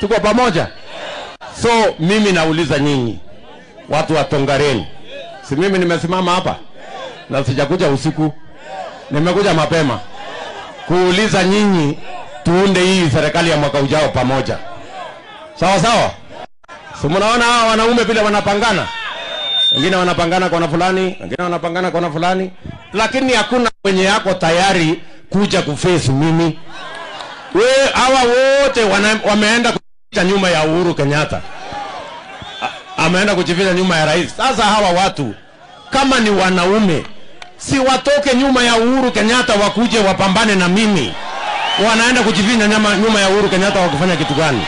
Tuko pamoja? So mimi nauliza nyinyi watu wa Tongareni, si mimi nimesimama hapa na sijakuja usiku, nimekuja mapema kuuliza nyinyi tuunde hii serikali ya mwaka ujao pamoja, sawa sawa? Si mnaona hawa wanaume vile wanapangana, wengine wanapangana kona fulani, wengine wanapangana kona fulani, lakini hakuna mwenye yako tayari kuja kuface mimi. We, hawa wote wana, wameenda kujificha nyuma ya Uhuru Kenyatta, A- ameenda kujificha nyuma ya rais. Sasa hawa watu kama ni wanaume, si watoke nyuma ya Uhuru Kenyatta wakuje wapambane na mimi. Wanaenda kujificha nyuma, nyuma ya Uhuru Kenyatta wakufanya kitu gani?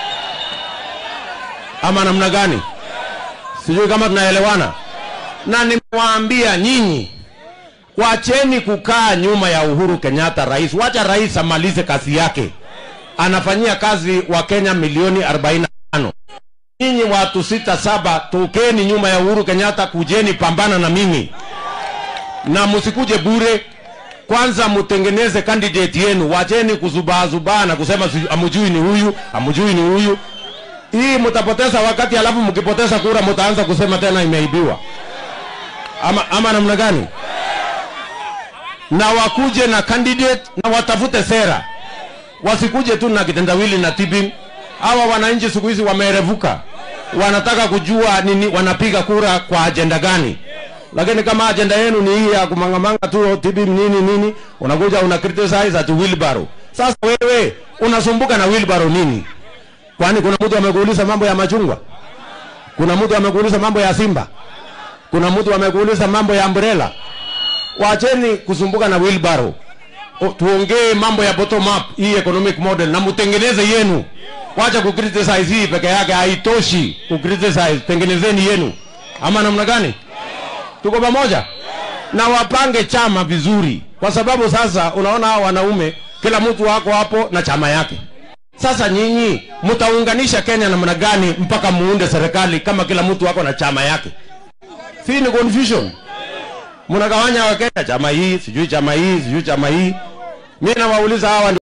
Ama namna gani? Sijui kama tunaelewana. Na nimewaambia nyinyi, wacheni kukaa nyuma ya Uhuru Kenyatta rais. Wacha rais amalize kazi yake, anafanyia kazi wa Kenya milioni 45. Nyinyi watu sita saba, tokeni nyuma ya Uhuru Kenyatta, kujeni pambana na mimi, na msikuje bure. Kwanza mtengeneze candidate yenu, wacheni kuzubaazubaa na kusema siju- amujui ni huyu, amujui ni huyu. Hii mtapoteza wakati, alafu mkipoteza kura mtaanza kusema tena imeibiwa, ama, ama namna gani? na wakuje na candidate na watafute sera, wasikuje tu na kitendawili na tibin. Hawa wananchi siku hizi wamerevuka, wanataka kujua nini, wanapiga kura kwa ajenda gani. Lakini kama ajenda yenu ni hii ya kumangamanga tu tibin nini nini, unakuja una criticize ati wheelbarrow. Sasa wewe unasumbuka na wheelbarrow nini? Kwani kuna mtu amekuuliza mambo ya machungwa? Kuna mtu amekuuliza mambo ya Simba? Kuna mtu amekuuliza mambo ya umbrella? wacheni kusumbuka na wheelbarrow. O, tuongee mambo ya bottom up hii economic model na mtengeneze yenu. Wacha ku criticize hii peke yake haitoshi ku criticize, tengenezeni yenu. Ama namna gani? Tuko pamoja? Na wapange chama vizuri, kwa sababu sasa unaona hawa wanaume kila mtu wako hapo na chama yake. Sasa nyinyi mtaunganisha Kenya namna gani mpaka muunde serikali kama kila mtu wako na chama yake? Si ni confusion mnagawanya Wakenya, chama hii sijui chama hii sijui chama hii. Mimi nawauliza hawa